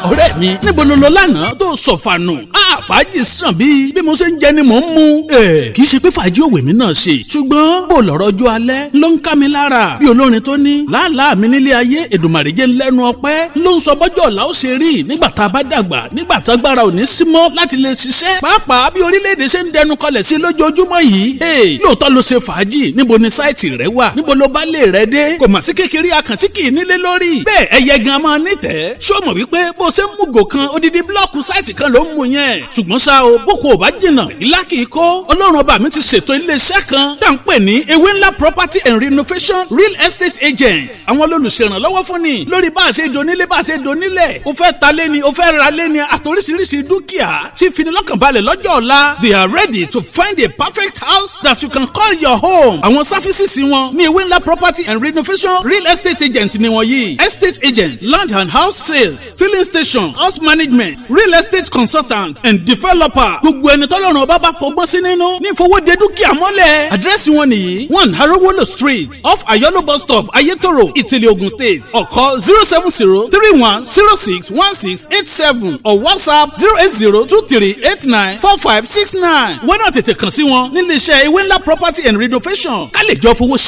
ọ̀rẹ́ mi níbo ló lọ lánàá tó sọ̀fànù fàájì sàn bíi bí mo ṣe ń jẹ ni mò ń mu. kì í ṣe pé fàájì òwe mi náà ṣe ṣùgbọ́n bó lọ́rọ̀ ọjọ́ alẹ́ ló ń ká mi lára bí olórin tó ní làálàá mi nílé ayé èdùmàrè jẹ́ lẹ́nu ọpẹ́ ló ń sọ bọ́jọ́ ọ̀la ó ṣe rí nígbà tá a bá dàgbà nígbà tá agbára ò ní sí mọ́ láti lè ṣiṣẹ́ pàápàá bí orílẹ̀-èdè ṣe ń dẹnu kọlẹ̀ sí lójoojúmọ́ yìí lóòótọ́ ló ṣe fàájì níbo ni sáìtì rẹ wà níbo ló bá lè rẹ dé kò mà sí kékeré àkàntí kì í nílé lórí bẹ́ẹ̀ ẹyẹ gan máa nítẹ̀ẹ́ ṣó mọ̀ wípé bó ṣe ń mú gò kan odidi blọ́ọ̀kù sáìtì kan ló ń mú yẹn ṣùgbọ́n ṣá o boko ò bá jìnnà ìlà kì í kó ọlọ́run ọba mi ti ṣètò iléeṣẹ́ kan tá à ń pè ní ewé ńlá property and renovation real estate agents àwọn olùṣèrànlọ́wọ́ fún ni lórí bá a ṣe donílé bá a ṣe donílẹ̀ o fẹ́ ta lé ni o fẹ́ ra lé ni àtòríṣiríṣi dúkìá tí finilọ́kànbalẹ̀ lọ́jọ́ ọ̀la they are ready to find a perfect house that you can call your home àwọn sáfísìsì wọn ní ewé ńlá property and renovation real estate agents ni wọ́n yìí estate agent land and house sales filling station house management real estate consultant and developer gbogbo ẹni tọ́lọ́run ọba bá fọgbọ́n sí nínú ní ìfowóde dúkìá mọ́lẹ̀. àdírẹ́sì wọn nìyí one harowolo street off ayolo bus stop ayetoro ìtìlẹ̀ ogun state ọ̀kọ́ zero seven zero three one zero six one six eight seven or whatsapp zero eight zero two three eight nine four five six nine. wọ́n náà tètè kàn sí wọn nílé iṣẹ́ ewé ńlá property and renovation ká lè jọ fowó